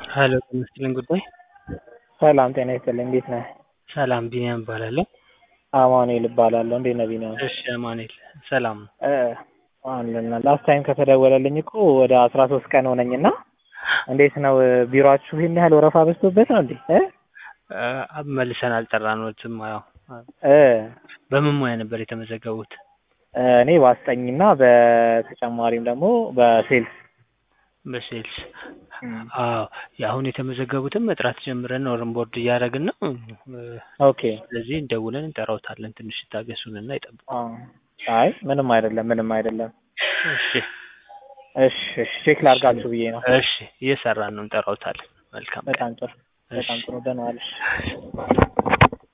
ሄሎ ጤና ይስጥልኝ ጉዳይ ሰላም ጤና ይስጥልኝ እንዴት ነህ? ሰላም ቢኒያም እባላለሁ። አማኑኤል እባላለሁ። እንዴት ነህ ቢኒያም? እሺ አማኑኤል ሰላም ነው። እ አለና ላስት ታይም ከተደወለልኝ እኮ ወደ አስራ ሶስት ቀን ሆነኝና እንዴት ነው ቢሮአችሁ ይሄን ያህል ወረፋ በዝቶበት ነው እንዴ? እ እ መልሰን አልጠራነዎትም። ያው እ በምን ሙያ ነበር የተመዘገቡት? እኔ በአስጠኝና በተጨማሪም ደግሞ በሴልስ በሴልስ አዎ የአሁን የተመዘገቡትን መጥራት ጀምረን ነው ኦንቦርድ እያደረግን ነው። ኦኬ ስለዚህ እንደውለን እንጠራውታለን። ትንሽ ይታገሱንና ይጠብቁ። አ አይ ምንም አይደለም ምንም አይደለም። እሺ እሺ እሺ ቼክ ላድርጋችሁ ብዬ ነው። እሺ እየሰራን ነው እንጠራውታለን። መልካም ቀን። በጣም ጥሩ በጣም እሺ። ጥሩ ደህና ዋልሽ።